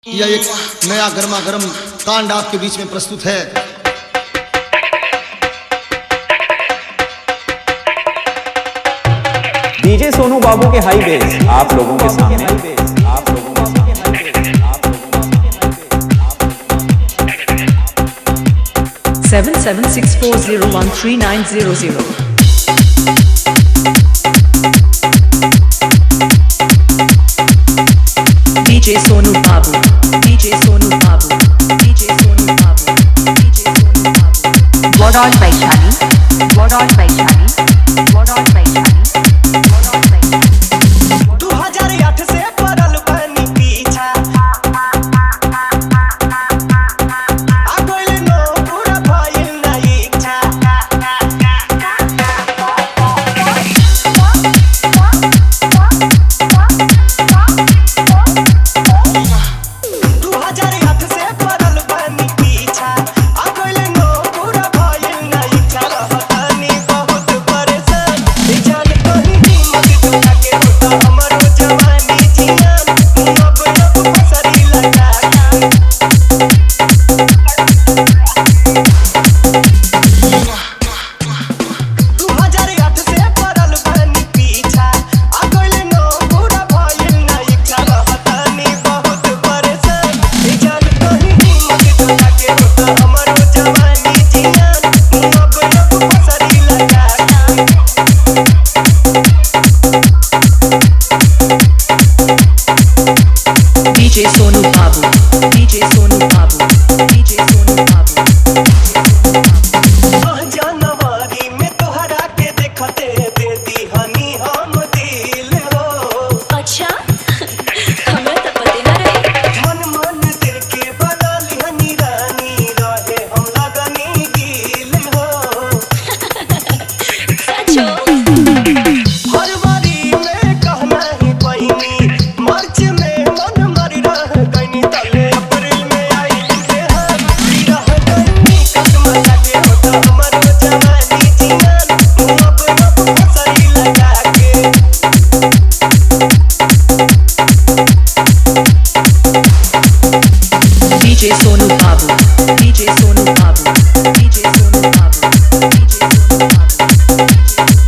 यह एक नया गर्मा गर्म कांड आपके बीच में प्रस्तुत है डीजे सोनू बाबू के हाई बेस आप लोगों के सामने आप लोगों के सामने आप लोगों seven seven six four zero one three nine zero zero. DJ Sonu Babu, DJ Sonu Babu, DJ Sonu Babu, DJ Sonu Babu. Warol Vaishali, Warol Vaishali, Warol Vaishali, Warol Vaishali. 2008 से पड़ल बानी पीछा आ गइल नो पूरा भइल ना इच्छा दू हजार आठ से पड़ल बानी पीछा आ गइल नो पूरा भइल ना इच्छा रहतानी बहुत परेशान ए जान कहीं हिम्मत जुटा के होता हमरो जवानी जियान तू अब अब पसरी लगा के दू हजार आठ से पड़ल बानी पीछा आ गइल नो पूरा भइल ना इच्छा रहतानी बहुत परेशान ए जान कहीं हिम्मत जुटा के होता हमरो जवानी जियान तू अब अब पसरी लगा के DJ Sonu Babu, DJ Sonu Babu, DJ Sonu Babu. आह जनवरी में तोहरा के देखते दे दी हनी हम दिल हो अच्छा हमरा तो पते ना रहे मन मन दिल के बना लिहनी रानी रहे हम लगनी गिल हो सचो फरवरी में कहना ही पहिनी मार्च में मन मर रह गईनी तले अप्रैल में आई तुझे हम रह गईनी कसम लगे हो तो हमरो जवानी जियान तू अब अब पसरी लगा के DJ Sonu Babu, DJ Sonu Babu, DJ Sonu Babu, DJ Sonu Babu.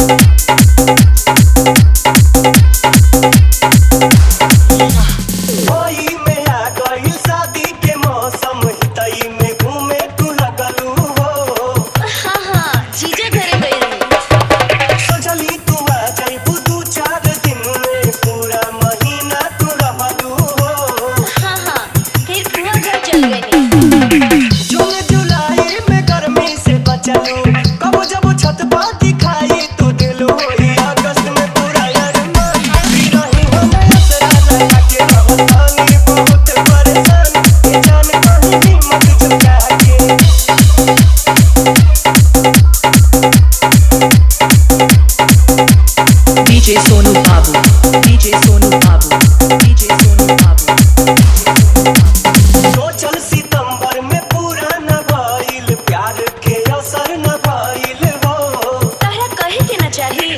ओई में आ गइल शादी के मौसम हितई में घूमे तू लगलू हो हाँ हाँ जीजा घरे गए रहे सोचली तू आ जाइबू दू चार दिन में पूरा महीना तू रहलू हो हाँ हाँ फिर बुआ घर चल गए जून जुलाई में गर्मी से बचलू कब जब छत पर दिखाई तू दिलू होई अगस्त में पूरा अरमान फिर रही हम असरा लगा के रहतानी बहुत परेशान ये जान कहीं हिम्मत जुटा के DJ Sonu Babu, DJ Sonu Babu, DJ Sonu Babu. सोचल सितंबर में पूरा न भइल प्यार के असर न भइल हो तारा कहे के ना चाही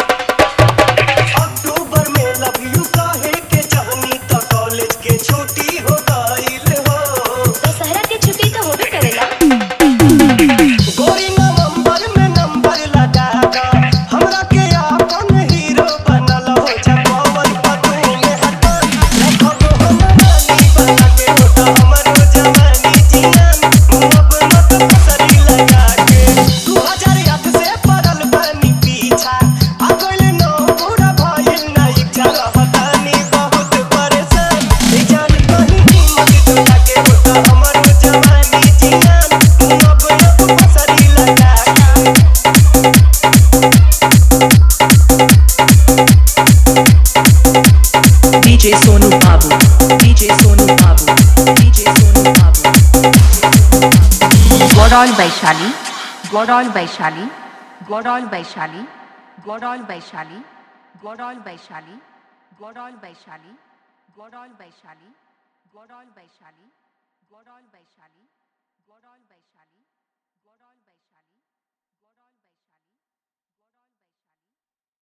अक्टूबर में लव यू कहे के चाहनी तो कॉलेज के छुट्टी हो गइल हो दशहरा के छुट्टी तो होबे करेला गोरी नवंबर में नंबर लगा दा हमरा के अपन हीरो बनल हो जगवन पतू में हटन रखब हम रानी बना के होता हमरो जवानी जियान अब मत पसरी लगा के 2008 से पड़ल बानी पीछा आ गइल नो पूरा भइल ना इच्छा रहतानी बहुत परेशान ए जान कहीं हिम्मत जुटा के होता हमरो जवानी जियान तू अब अब पसरी लगा के DJ Sonu Babu, DJ Sonu Babu, DJ Sonu Babu. Warol Vaishali, Warol Vaishali, Warol Vaishali, Warol Vaishali, Warol Vaishali, Warol Vaishali, Warol Vaishali, Warol Vaishali, Warol Vaishali, Warol Vaishali.